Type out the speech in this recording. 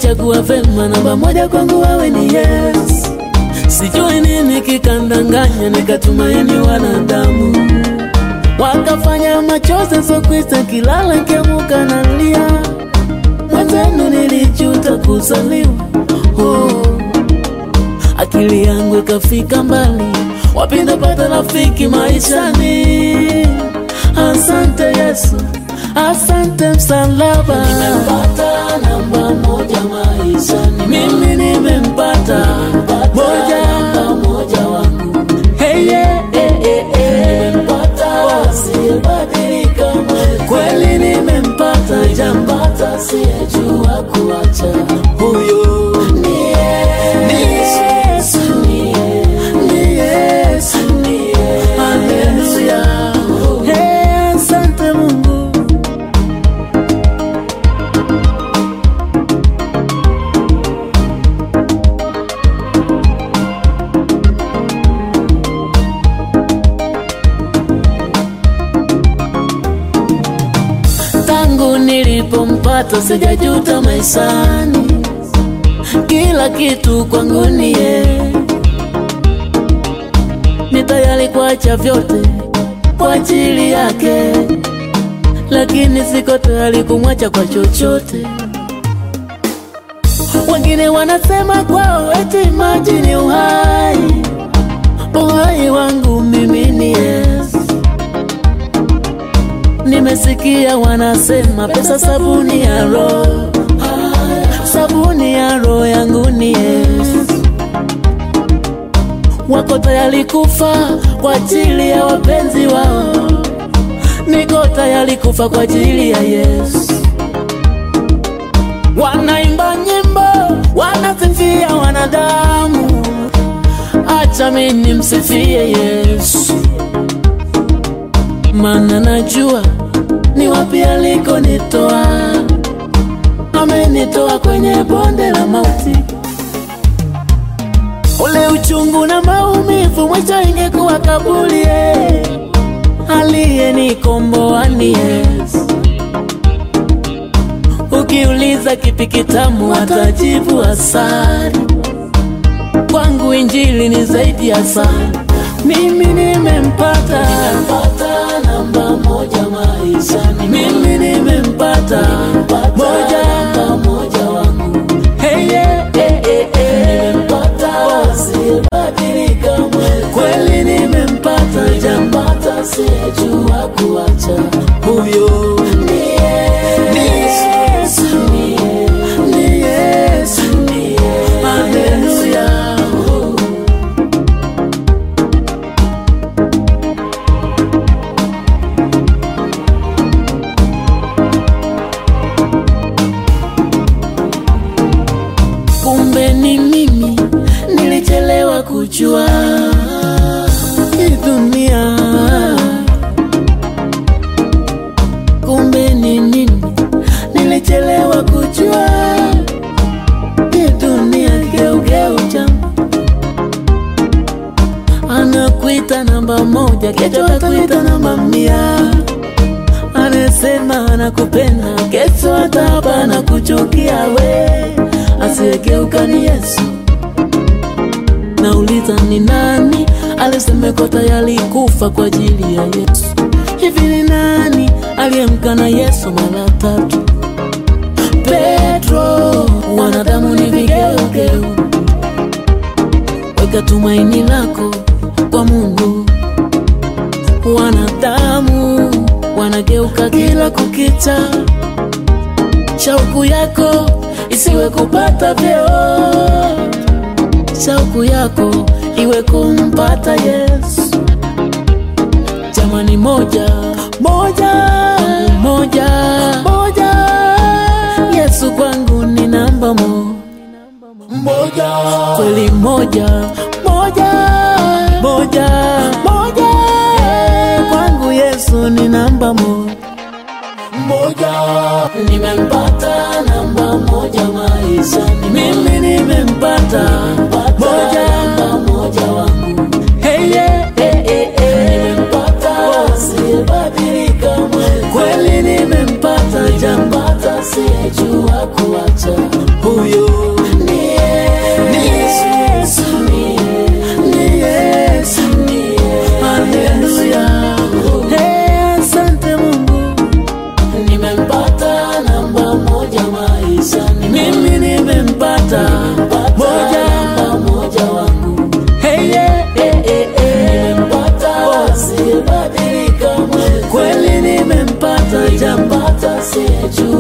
umenichagua vema, namba moja kwangu wewe ni Yesu. Sijui nini kikandanganya, nikatumaini wanadamu, wakafanya machozi sokwisa, kilala nkiamuka nalia, mwenzenu nilijuta kuzaliwa oh. Akili yangu ikafika mbali, wapinda pata rafiki maishani. Asante Yesu, asante msalaba, nimempata namba moja maishani, mimi nimempata moja moja wangu, hey, yeah, hey, hey, hey. nimempata asiyebadilika, kweli nimempata, jampata asiyejua kuacha, huyo ni Yesu, ni Yesu, ni Yesu, haleluya, hey, asante Mungu. tangu nilipompata sijajuta maishani, kila kitu kwangu ni yeye. Ni tayari kuacha vyote kwa ajili yake, lakini siko tayari kumwacha kwa chochote. Wengine wanasema kwao eti maji ni uhai, uhai wangu mimi ni Yesu. Nimesikia wanasema pesa sabuni ya roho, sabuni ya roho yangu ni Yesu. Wako tayari kufa kwa ajili ya wapenzi wao, niko tayari kufa kwa ajili ya Yesu. Wanaimba nyimbo, wanasifia wanadamu, acha mimi nimsifie Yesu maana najua ni wapi alikonitoa. Amenitoa kwenye bonde la mauti, ule uchungu na maumivu, mwisho ingekuwa kaburi. eh. Aliyenikomboa ni Yesu. Ukiuliza kipi kitamu, atajibu asali. Kwangu injili ni zaidi ya asali. Mimi nimempata, nimempata namba moja maishani. Mimi nimempata moja namba moja wangu. Hey, yeah, hey, hey, hey. Nimempata asiyebadilika mwezi. Kweli nimempata, jampata asiyejua kuacha. Huyo ni Yesu, ni Yesu, ni Yesu, ni Yesu. Haleluya. kumbe ni mimi nilichelewa kujua hii dunia. Kumbe ni mimi nilichelewa kujua hii dunia, geugeu jamu anakuita namba moja, kesho atakuita namba mia. Anasema anakupenda, kesho ataba anakuchukia we. Asiyegeuka ni Yesu. Nauliza ni nani alisemeko tayari kufa kwa ajili ya Yesu? Hivi ni nani aliyemkana Yesu mara tatu? Petro, wanadamu ni vigeugeu. Weka tumaini lako kwa Mungu. Wanadamu wanageuka kila kukicha, shauku yako isiwe kupata vyeo, shauku yako iwe kumpata Yesu. Jamani, moja moja moja moja, Yesu kwangu ni namba mo moja, kweli moja moja moja moja, kwangu Yesu ni namba mo moja nimempata namba moja maishani, mimi nimempata moja namba moja wangu. Hey, yeah, hey, hey, hey. Nimempata asiyebadilika mwezi, kweli nimempata, jampata asiyejua kuacha huyo nafasi ya juu